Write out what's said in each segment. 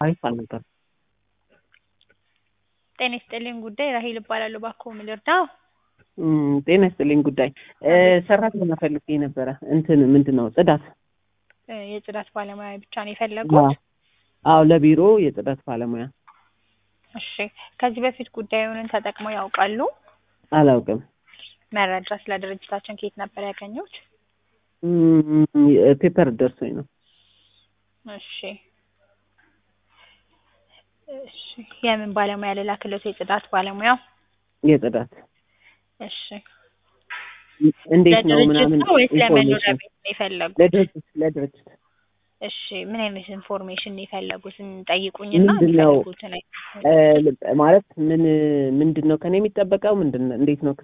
አሪፍ አልነበረም። ጤና ይስጥልኝ ጉዳይ ራሄል እባላለሁ። እባክዎ ምን ልርዳው? እም፣ ጤና ይስጥልኝ ጉዳይ እ፣ ሰራተኛ ፈልጌ ነበረ። እንትን ምንድን ነው ጽዳት? እ፣ የጽዳት ባለሙያ ብቻ ነው የፈለጉት? አዎ ለቢሮ የጽዳት ባለሙያ። እሺ። ከዚህ በፊት ጉዳዩን ተጠቅመው ያውቃሉ? አላውቅም። መረጃ ስለ ድርጅታችን ከየት ነበር ያገኙት? እም፣ ፔፐር ደርሶኝ ነው። እሺ እሺ። የምን ባለሙያ ልላክልዎት? የጽዳት ባለሙያው? የጽዳት እሺ። እንዴት ነው ለድርጅት ምናምን ነው ወይስ ለመኖሪያ ኢንፎርሜሽን ቤት ነው የፈለጉት? ለድርጅት ለድርጅት እሺ። ምን አይነት ኢንፎርሜሽን ነው የፈለጉት? ጠይቁኝና ምንድን ነው የሚፈልጉትን አይነት እ፣ ማለት ምን ምንድን ነው ከኔ የሚጠበቀው ምንድን ነው እንዴት ነው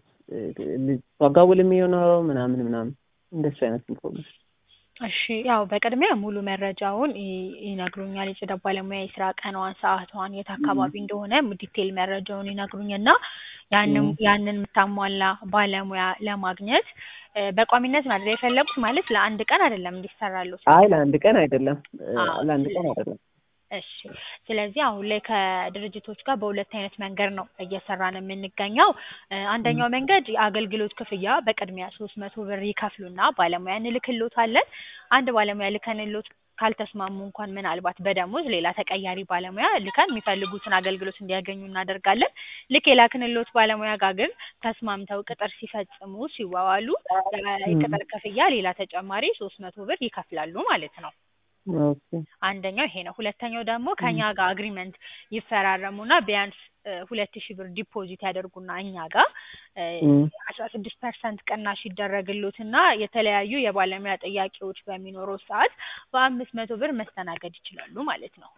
ዋጋ ውል የሚሆነው ምናምን ምናምን እንደሱ አይነት ኢንፎርሜሽን እሺ ያው በቅድሚያ ሙሉ መረጃውን ይ- ይነግሩኛል። የጽዳት ባለሙያ የስራ ቀኗን፣ ሰዓቷን፣ የት አካባቢ እንደሆነ ዲቴል መረጃውን ይነግሩኝና ያንን ያንን የምታሟላ ባለሙያ ለማግኘት እ፣ በቋሚነት ማድረግ የፈለጉት ማለት ለአንድ ቀን አይደለም እንዲሰራሉት። አይ ለአንድ ቀን አይደለም እ፣ አዎ፣ ለአንድ ቀን ስለ- አይደለም እሺ ስለዚህ አሁን ላይ ከድርጅቶች ጋር በሁለት አይነት መንገድ ነው እየሰራን የምንገኘው። እ፣ አንደኛው መንገድ የአገልግሎት ክፍያ በቅድሚያ ሶስት መቶ ብር ይከፍሉና ባለሙያ እንልክሎታለን። አንድ ባለሙያ ልከንሎት ካልተስማሙ እንኳን ምናልባት በደሞዝ ሌላ ተቀያሪ ባለሙያ ልከን የሚፈልጉትን አገልግሎት እንዲያገኙ እናደርጋለን። ልክ የላክንሎት ባለሙያ ጋር ግን ተስማምተው ቅጥር ሲፈጽሙ ሲዋዋሉ የቅጥር ክፍያ ሌላ ተጨማሪ ሶስት መቶ ብር ይከፍላሉ ማለት ነው። ኦኬ አንደኛው ይሄ ነው። ሁለተኛው ደግሞ ከኛ ጋር አግሪመንት ይፈራረሙና ቢያንስ ሁለት ሺህ ብር ዲፖዚት ያደርጉና እኛ ጋር እም፣ አስራ ስድስት ፐርሰንት ቅናሽ ይደረግሎትና የተለያዩ የባለሙያ ጥያቄዎች በሚኖረው ሰዓት በአምስት መቶ ብር መስተናገድ ይችላሉ ማለት ነው።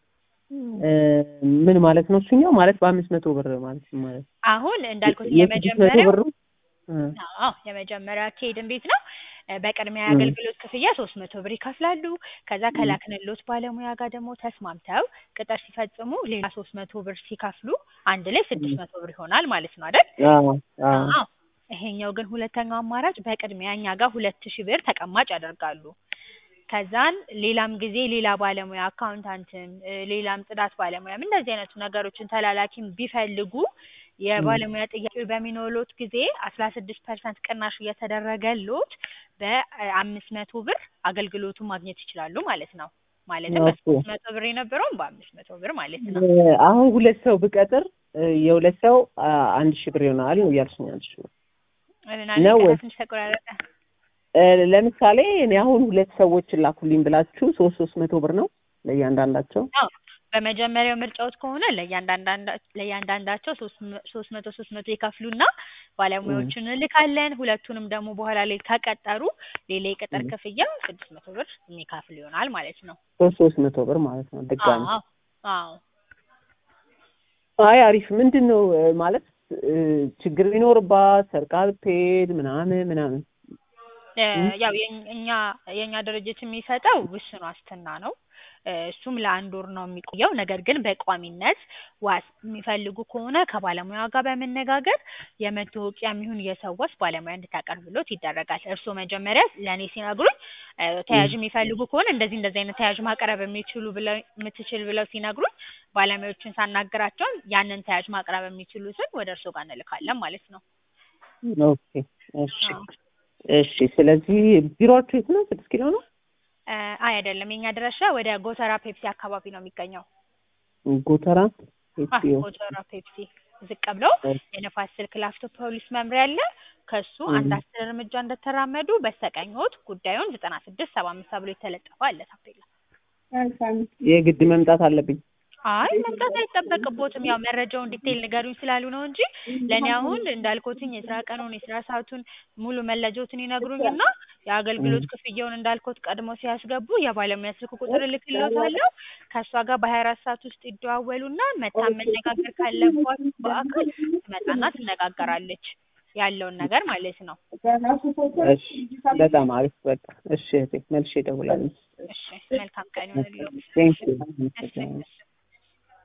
እ፣ ምን ማለት ነው እሱኛው ማለት በአምስት መቶ ብር ማለት ነው ማለት አሁን እንዳልኩት የስድስት መቶ የመጀመሪያው ብሩ እ፣ አዎ የመጀመሪያ አካሄድ እንዴት ነው? እ፣ በቅድሚያ የአገልግሎት ክፍያ ሶስት መቶ ብር ይከፍላሉ። ከዛ ከላክንሎት ባለሙያ ጋር ደግሞ ተስማምተው ቅጥር ሲፈጽሙ ሌላ ሶስት መቶ ብር ሲከፍሉ አንድ ላይ ስድስት መቶ ብር ይሆናል ማለት ነው አይደል? አዎ አዎ አዎ ይሄኛው ግን ሁለተኛው አማራጭ በቅድሚያ እኛ ጋር ሁለት ሺህ ብር ተቀማጭ ያደርጋሉ። ከዛን ሌላም ጊዜ ሌላ ባለሙያ አካውንታንትም እ፣ ሌላም ጽዳት ባለሙያም እንደዚህ አይነቱ ነገሮችን ተላላኪም ቢፈልጉ የባለሙያ ጥያቄ በሚኖሎት ጊዜ አስራ ስድስት ፐርሰንት ቅናሽ እየተደረገሎት በአምስት መቶ ብር አገልግሎቱን ማግኘት ይችላሉ ማለት ነው። ማለትም ኦኬ። በሶስት መቶ ብር የነበረውን በአምስት መቶ ብር ማለት ነው። እ፣ አሁን ሁለት ሰው ብቀጥር እ፣ የሁለት ሰው አ፣ አንድ ሺህ ብር ይሆናል ነው እያልሽኝ ያልሽው? እና ነው ወይ? ትንሽ ተቆራረጠ። እ፣ ለምሳሌ እኔ አሁን ሁለት ሰዎች ላኩልኝ ብላችሁ ሶስት ሶስት መቶ ብር ነው ለእያንዳንዳቸው? አዎ በመጀመሪያው ምርጫዎት ከሆነ ለእያንዳንዳንዳ- ለእያንዳንዳቸው ሶስት መ- ሶስት መቶ ሶስት መቶ ይከፍሉና ባለሙያዎቹን እንልካለን። ሁለቱንም ደግሞ በኋላ ላይ ከቀጠሩ ሌላ የቅጥር ም። ክፍያ ስድስት መቶ ብር የሚከፍል ይሆናል ማለት ነው። ሶስት ሶስት መቶ ብር ማለት ነው ድጋሚ። አዎ አዎ አይ አሪፍ። ምንድን ነው እ፣ ማለት እ፣ ችግር ቢኖርባት ሰርቃ ብትሄድ ምናምን ምናምን እ፣ ም? ያው የኝ- እኛ የእኛ ድርጅት የሚሰጠው ውስን ዋስትና ነው። እ፣ እሱም ለአንድ ወር ነው የሚቆየው። ነገር ግን በቋሚነት ዋስ የሚፈልጉ ከሆነ ከባለሙያ ጋር በመነጋገር የመታወቂያም ይሁን የሰው ዋስ ባለሙያ እንድታቀርብሎት ይደረጋል። እርስዎ መጀመሪያ ለእኔ ሲነግሩኝ እ፣ ተያዥ የሚፈልጉ ከሆነ እንደዚህ እንደዚህ አይነት ተያዥ ማቅረብ የሚችሉ ብለው የምትችል ብለው ሲነግሩኝ ባለሙያዎችን ሳናግራቸው ያንን ተያዥ ማቅረብ የሚችሉትን ወደ እርስዎ ጋር እንልካለን ማለት ነው። ኦኬ እሺ አዎ እሺ። ስለዚህ ቢሮአችሁ የት ነው? ስድስት ኪሎ ነው? እ፣ አይ አይደለም፣ የኛ ድረሻ ወደ ጎተራ ፔፕሲ አካባቢ ነው የሚገኘው። ጎተራ አ ኤፒኦ ጎተራ ፔፕሲ ዝቅ ብሎ የነፋስ ስልክ ላፍቶ ፖሊስ መምሪያ አለ። ከሱ አንድ ም። አስር እርምጃ እንደተራመዱ በስተቀኝዎት ጉዳዩን ዘጠና ስድስት ሰባ አምስት ተብሎ የተለጠፈ አለ ታፔላ። የግድ መምጣት አለብኝ? አይ መምጣት አይጠበቅቦትም። ያው መረጃውን ዲቴይል ንገሩኝ ስላሉ ነው እንጂ ለእኔ አሁን እንዳልኩትኝ የስራ ቀኑን የስራ ሰዓቱን ሙሉ መለጆትን ይነግሩኝና የአገልግሎት ክፍያውን እንዳልኩት ቀድሞ ሲያስገቡ የባለሙያ ስልክ ቁጥር እልክልዎታለሁ። ከእሷ ጋር በሀያ አራት ሰዓት ውስጥ ይደዋወሉና መታ መነጋገር ካለባት በአካል ትመጣና ትነጋገራለች ያለውን ነገር ማለት ነው። እሺ በጣም አሪፍ። በቃ እሺ እህቴ መልሼ እደውላለሁ። እሺ መልካም ቀን ይሁንልዎት። ቴንክ ዩ እሺ እሺ